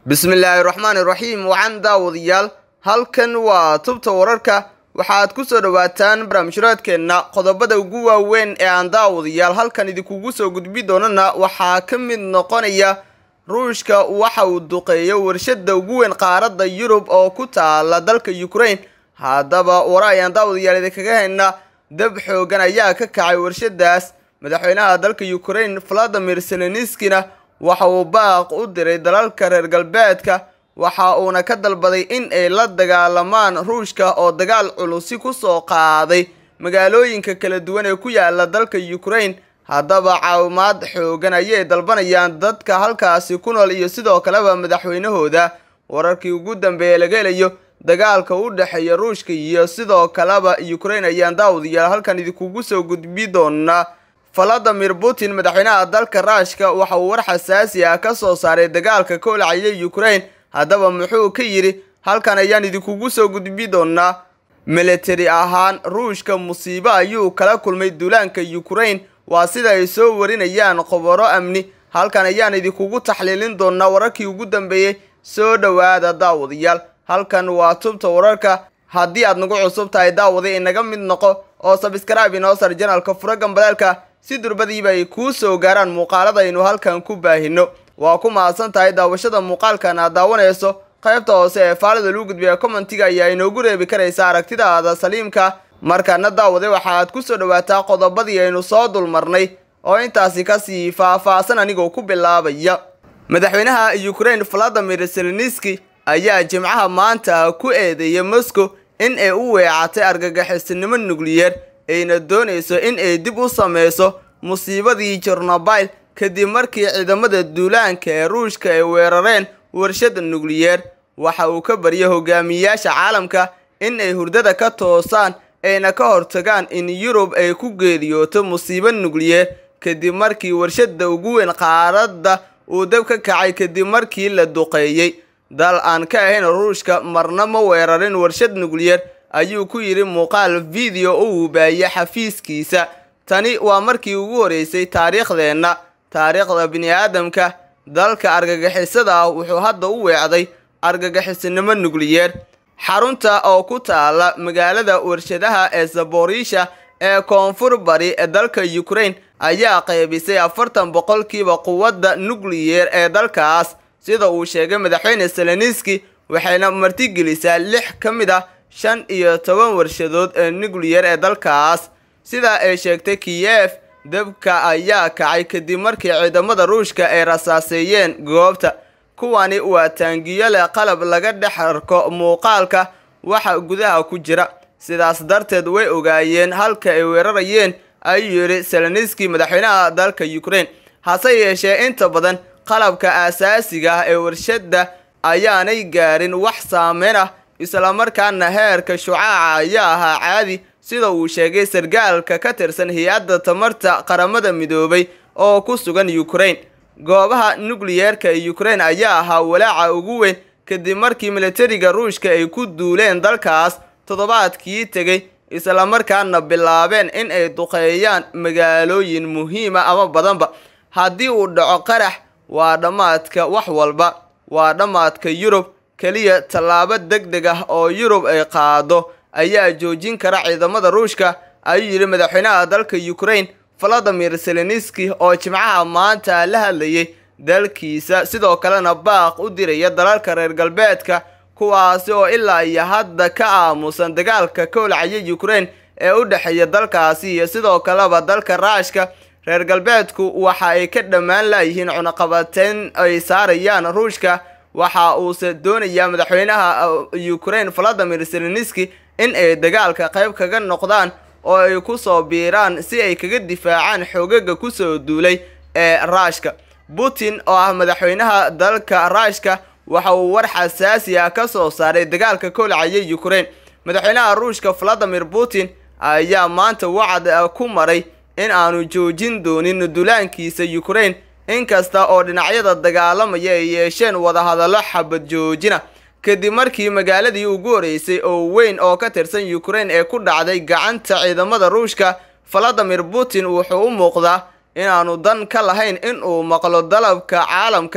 bismillaahi raxmaani raxiim wacan daawadayaal halkan waa tubta wararka waxaad ku soo dhowaataan barnaamijraadkeenna qodobada ugu waaweyn ee aan daawadayaal halkan idinkugu soo gudbi doonana waxaa ka mid noqonaya ruushka waxa uu duqeeyo warshada ugu weyn qaaradda yurub oo ku taala dalka ukraine haddaba wara ayaan daawadayaal idinkaga hayna dab xoogan ayaa ka kacay warshadaas madaxweynaha dalka ukraine valadimir seleniskina waxa uu baaq u diray dalalka reer galbeedka waxa uuna ka dalbaday in ay la dagaalamaan ruushka oo dagaal culusi ku soo qaaday magaalooyinka kala duwan ee ku yaala dalka ukraine haddaba caawimaad xoogan ayay dalbanayaan dadka halkaasi ku nool iyo sidoo kaleba madaxweynahooda wararkii ugu dambeeya laga helayo dagaalka u dhexeeya ruushka iyo sidoo kaleba ukraine ayaan daawadayaal halkan idinkugu soo gudbi doonaa valadimir putin madaxweynaha dalka ruushka waxa uu war xasaasi ah ka soo saaray dagaalka ka olcaya ukraine haddaba muxuu ka yidhi halkan ayaan idinkugu soo gudbi doonaa militari ahaan ruushka musiibo ayuu kala kulmay duulaanka ukraine waa sida ay soo warinayaan khobaro amni halkan ayaan idinkugu taxliilin doonaa wararkii ugu dambeeyey soo dhowaada daawadayaal halkan waa tubta wararka haddii aad nagu cusub tahay daawaday inaga mid noqo oo sabskraibe inoo sar janalka fura gambaleelka si durbadiiba ay kuu soo gaaraan muuqaalada aynu halkan ku baahino waa ku mahadsan tahay daawashada muuqaalkan aad daawanayso qaybta hoose ee faalida lagu gudbiya commentiga ayaa inoogu reebi karaysa aragtidaada saliimka markaana daawaday waxa aad ku soo dhowaataa qodobadii aynu soo dulmarnay oo intaasi kasii faah-faahsan anigoo ku bilaabaya madaxweynaha ukraine valadimir seleniski ayaa jimcaha maanta ku eedeeyay moscow in ay u weecatay argagixisnimo nukliyeer ayna doonayso in ay dib u sameyso musiibadii jornobayl kadib markii ciidamada duulaanka ee ruushka ay weerareen warshada nukliyeer waxa uu ka baryay hogaamiyayaasha caalamka in ay hurdada ka toosaan ayna ka hortagaan in yurub ay ku geeriyooto musiibo nukliyeer kadib markii warshada ugu weyn qaaradda uu dab ka kacay kadib markii la duqeeyey dal aan ka ahayn ruushka marna ma weerarin warshad nukliyeer ayuu ku yidhi muuqaal video uu baayay xafiiskiisa tani waa markii ugu horeysay taariikhdeenna taariikhda bini-aadamka dalka argagixisada ah wuxuu hadda u weecday argagixisnimo nukliyeer xarunta oo ku taala magaalada warshadaha ee zaborisha ee koonfur bari ee dalka ukraine ayaa qaybisay afartan boqolkiiba quwadda nukliyeer ee dalkaas sida uu sheegay madaxweyne seleniski waxayna martigelisaa lix ka mid ah shan iyo toban warshadood ee nukliyeer ee dalkaas sidaa ay sheegtay kiyef dabka ayaa kacay kadib markii ciidamada ruushka ay rasaaseeyeen goobta kuwani waa taangiyo leh qalab laga dhex arko muuqaalka waxa gudaha ku jira sidaas darteed way ogaayeen halka ay weerarayeen ayuu yidhi seleniski madaxweynaha dalka ukraine hase yeeshee inta badan qalabka aasaasiga ah ee warshadda ayaanay gaarin wax saameyn ah islamarkaana heerka shucaaca ayaa ahaa caadi sida uu sheegay sargaalka ka tirsan hay-adda tamarta qaramada midoobay oo ku sugan ukraine goobaha nukliyeerka ee ukraine ayaa ahaa walaaca ugu weyn kadib markii militariga ruushka ay ku duuleen dalkaas toddobaadkii tegay islamarkaana bilaabeen in ay duqeeyaan magaalooyin muhiima ama badanba haddii uu dhaco qarax waa dhammaadka wax walba waa dhammaadka yurub keliya tallaabo deg deg ah oo yurub ay qaado ayaa joojin kara ciidamada ruushka ayuu yidhi madaxweynaha dalka ukraine valadimir seleniski oo jimcaha maanta la hadlayay dalkiisa sidoo kalena baaq u diraya dalalka reer galbeedka kuwaasi oo ilaa iyo hadda ka aamusan dagaalka ka olcaya ukraine ee u dhexeeya dalkaasi iyo sidoo kaleba dalka ruushka reer galbeedku waxa ay ka dhammaan laayihiin cunaqabateyn ay saarayaan ruushka waxa uuse doonayaa madaxweynaha ukraine valadimir seleniski in ay dagaalka qayb kaga noqdaan oo ay ku soo biiraan si ay kaga difaacaan xoogaga kusoo duulay ee ruushka putin oo ah madaxweynaha dalka ruushka waxa uu war xasaasi ah ka soo saaray dagaalka kolcaya ukraine madaxweynaha ruushka valadimir putin ayaa maanta wacad ku maray in aanu joojin doonin duulaankiisa ukraine inkasta oo dhinacyada dagaalamaya ay yeesheen wadahadallo xabad joojina kadib markii magaaladii ugu horeysay oo weyn oo ka tirsan ukraine ee ku dhacday gacanta ciidamada ruushka valadimir putin wuxuu u muuqdaa inaanu dan ka lahayn in uu maqlo dalabka caalamka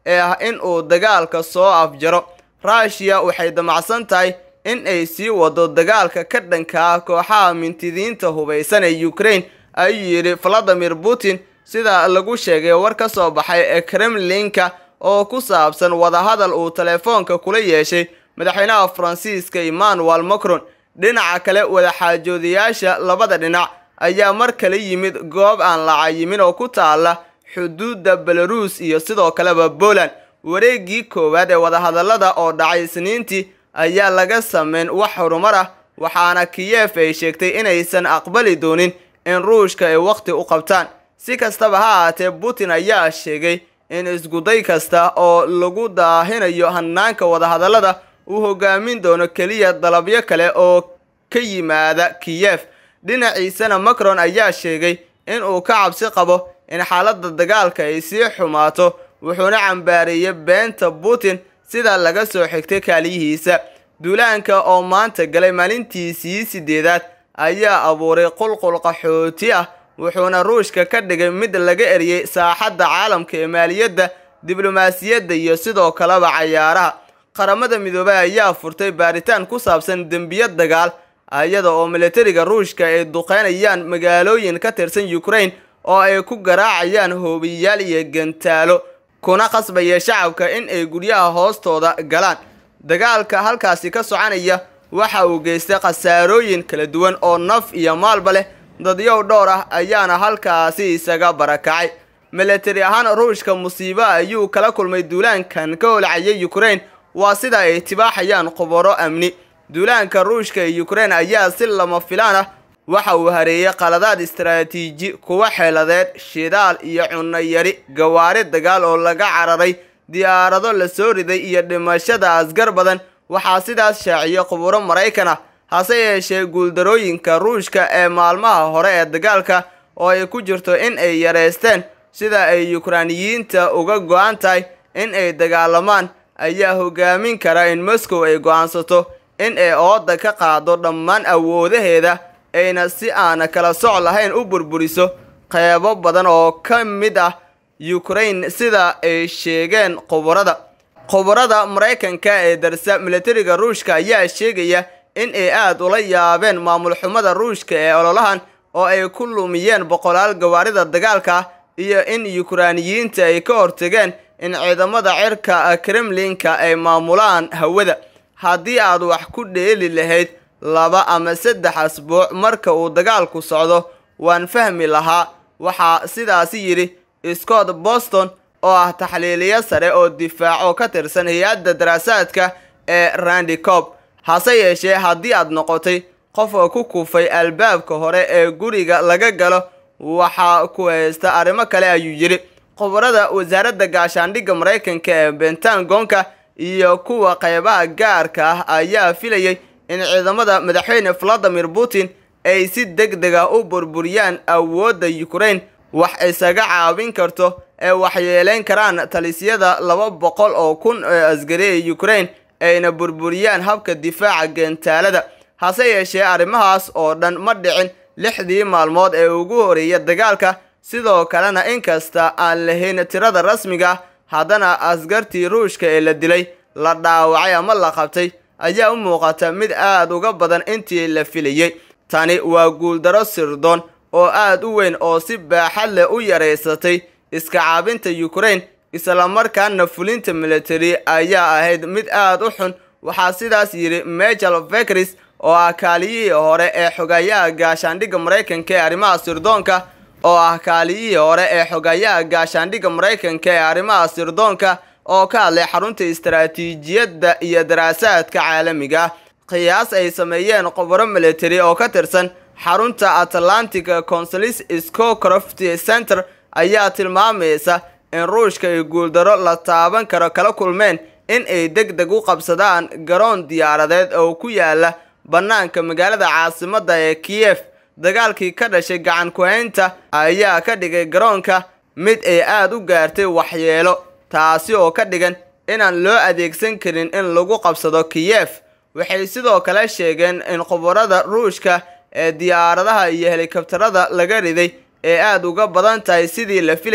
ee ah in uu dagaalka soo afjaro ruushiya waxay damacsan tahay in ay sii wado dagaalka ka dhanka ah kooxaha mintidiinta hubaysan ee ukraine ayuu yidhi valadimir putin sida lagu sheegay war ka soo baxay ee kremlinka oo ku saabsan wadahadal uu telefoonka kula yeeshay madaxweynaha faransiiska emmanuel macron dhinaca kale wadaxaajoodayaasha labada dhinac ayaa mar kale yimid goob aan la cayimin oo ku taala xuduudda belarus iyo sidoo kaleba poland wareegii koowaad ee wadahadallada oo dhacay isniintii ayaa laga sameyn wax horumar ah waxaana kiyef ay sheegtay inaysan aqbali doonin in ruushka ay wakhti u qabtaan si kastaba ha ahaatee putin ayaa sheegay in iskuday kasta oo lagu daahinayo hanaanka wadahadallada uu hogaamin doono keliya dalabyo kale oo ka yimaada kiyef dhinaciisana macron ayaa sheegay in uu ka cabsi qabo in xaaladda dagaalka ay sii xumaato wuxuuna cambaareeyey beenta putin sida laga soo xigtay kaaliyihiisa duulaanka oo maanta galay maalintiisii sideedaad ayaa abuuray qulqul qaxooti ah wuxuuna ruushka ka dhigay mid laga eriyey saaxadda caalamka ee maaliyadda diblomaasiyadda iyo sidoo kaleba cayaaraha qaramada midoobay ayaa furtay baaritaan ku saabsan dembiyo dagaal iyada oo militariga ruushka ay duqeynayaan magaalooyin ka tirsan ukraine oo ay ku garaacayaan hoobiyaal iyo gantaalo kuna qasbaya shacabka in ay guryaha hoostooda galaan dagaalka halkaasi ka soconaya waxa uu geystay khasaarooyin kala duwan oo naf iyo maalba leh dadyow dhowr ah ayaana halkaasi isaga barakacay militari ahaan ruushka musiibo ayuu kala kulmay duulaankan ka holcayay ukraine waa sida ay tibaaxayaan khubaro amni duulaanka ruushka ee ukraine ayaa si lama filaan ah waxa uu hareeyey qaladaad istaraatiiji kuwa xeeladeed shidaal iyo cunno yari gawaari dagaal oo laga cararay diyaarado la soo riday iyo dhimashada asgar badan waxaa sidaas shaaciyey khuburo maraykan ah hase yeeshee guuldarooyinka ruushka ee maalmaha hore ee dagaalka oo ay ku jirto in ay yareysteen sida ay yukraaniyiinta uga go-an tahay in ay dagaalamaan ayaa hogaamin kara in moscow ay go-aansato in ay ooda ka qaado dhammaan awoodaheeda ayna si aana kala soc lahayn u burburiso qeybo badan oo ka mid ah ukraine sida ay sheegeen khubarada khubarada maraykanka ee darsa militariga ruushka ayaa sheegaya in ay aada ula yaabeen maamul xumada ruushka ee ololahan oo ay ku lumiyeen boqolaal gawaarida dagaalka iyo in yukraaniyiinta ay ka hortageen in ciidamada cirka kremlinka ay maamulaan hawada haddii aad wax ku dheeli lahayd laba ama saddex asbuuc marka uu dagaalku socdo waan fahmi lahaa waxaa sidaasi yidhi scott boston oo ah taxliiliyo sare oo difaaco ka tirsan hay-adda daraasaadka ee randicob hase yeeshee haddii aad noqotay qofka ku kufay albaabka hore ee guriga laga galo waxaa ku haysta arrimo kale ayuu yidhi khubarada wasaaradda gaashaandhigga maraykanka ee bentagonka iyo kuwa qeybaha gaarka ah ayaa filayay in ciidamada madaxweyne valadimir putin ay si deg deg ah u burburiyaan awoodda ukraine wax isaga caawin karto ee waxyeeleyn karaan talisyada laba boqol oo kun ee asgari ee ukraine ayna burburiyaan habka difaaca geentaalada hase yeeshee arrimahaas oo dhan ma dhicin lixdii maalmood ee ugu horeeya dagaalka sidoo kalena inkasta aan lahayn tirada rasmiga haddana askartii ruushka ee la dilay la dhaawacay ama la qabtay ayaa u muuqata mid aada uga badan intii la filayey tani waa guuldaro sirdoon oo aada u weyn oo si baaxad leh u yaraysatay iska caabinta ukraine islamarkaana fulinta military ayaa ahayd mid aada u xun waxaa sidaas yidhi michel vekris oo ah kaaliyihii hore ee xogayaha gaashaandhigga maraykanka ee arrimaha sirdoonka oo ah kaaliyihii hore ee xogayaha gaashaandhigga maraykanka ee arrimaha sirdoonka oo ka hadlay xarunta istaraatiijiyadda iyo daraasaadka caalamiga qiyaas ay sameeyeen khubaro military oo ka tirsan xarunta atlantic consulis scocroft center ayaa tilmaamaysa in ruushka ay guuldaro la taaban karo kala kulmeen in ay deg deg u qabsadaan garoon diyaaradeed oo ku yaala bannaanka magaalada caasimadda ee kiyef dagaalkii ka dhashay gacan ku-haynta ayaa ka dhigay garoonka mid ay aada u gaartay waxyeelo taasi oo ka dhigan inaan loo adeegsan karin in lagu qabsado kiyef waxay sidoo kale sheegeen in khubarada ruushka ee diyaaradaha iyo helikabtarada laga riday ee aada uga badan tahay sidii la filayay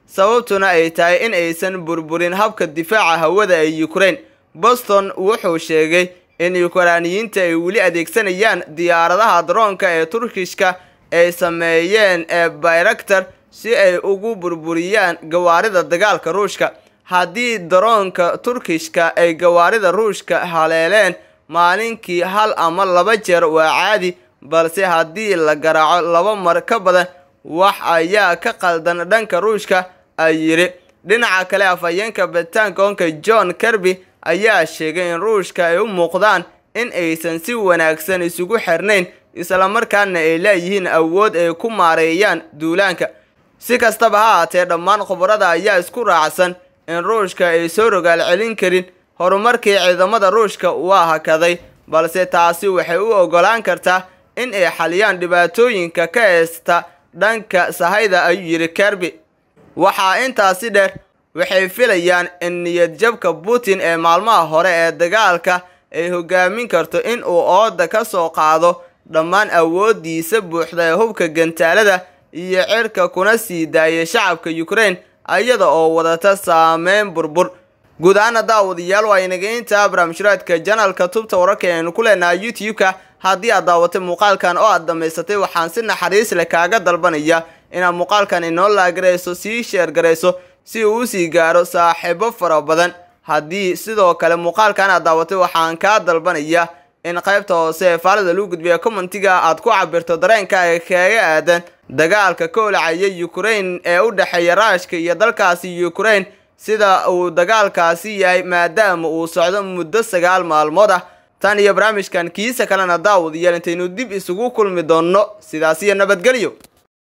sababtuna ay tahay in aysan burburin habka difaaca hawada ee ukraine boston wuxuu sheegay in yukraaniyiinta ay weli adeegsanayaan diyaaradaha daroonka ee turkishka ay sameeyeen ee bayraktar si ay ugu burburiyaan gawaarida dagaalka ruushka haddii daroonka turkishka ay gawaarida ruushka haleeleen maalinkii hal ama laba jeer waa caadi balse haddii la garaaco laba mar ka badan wax ayaa ka qaldan dhanka ruushka ay yidhi dhinaca kale afhayeenka bataankoonka john kirby ayaa sheegay in ruushka ay u muuqdaan in aysan si wanaagsan isugu xirnayn islamarkaana ay leeyihiin awood ay ku maareeyaan duulaanka si kastaba ha haatee dhammaan khubarada ayaa isku raacsan in ruushka ay soo rogaal celin karin horumarkii ciidamada ruushka waa hakaday balse taasi waxay u ogolaan kartaa in ay xaliyaan dhibaatooyinka ka heesta dhanka sahayda ayuu yidhi kirby waxaa intaasi dheer waxay filayaan in niyadjabka putin ee maalmaha hore ee dagaalka ay hogaamin karto in uu ooda ka soo qaado dhammaan awoodiisa buuxda ee hubka gantaalada iyo cirka kuna sii daayay shacabka ukraine iyada oo wadata saameyn burbur guud ahaana daawadayaal waa inaga intaa barnaamijraadka janalka tubta wararka aynu ku leenahay youtube-ka haddii aad daawatay muuqaalkan oo aad dhammaysatay waxaan si naxariis leh kaaga dalbanaya inaad muuqaalkan inoo laagarayso sii sheergarayso si uu usii gaaro saaxiibo fara badan haddii sidoo kale muuqaalkan aad daawatay waxaan kaa dalbanaya in qaybta hoose ee faalida lagu gudbiya commentiga aad ku cabirto dareenkaaga kaga aadan dagaalka ka olacaya ukraine ee u dhexeeya raashka iyo dalkaasi ukraine sida uu dagaalkaasi yahay maadaama uu socdo muddo sagaal maalmood ah tan iyo barnaamijkan kiisa kalena daawadayaal intaynu dib isugu kulmi doonno sidaas iyo nabadgelyo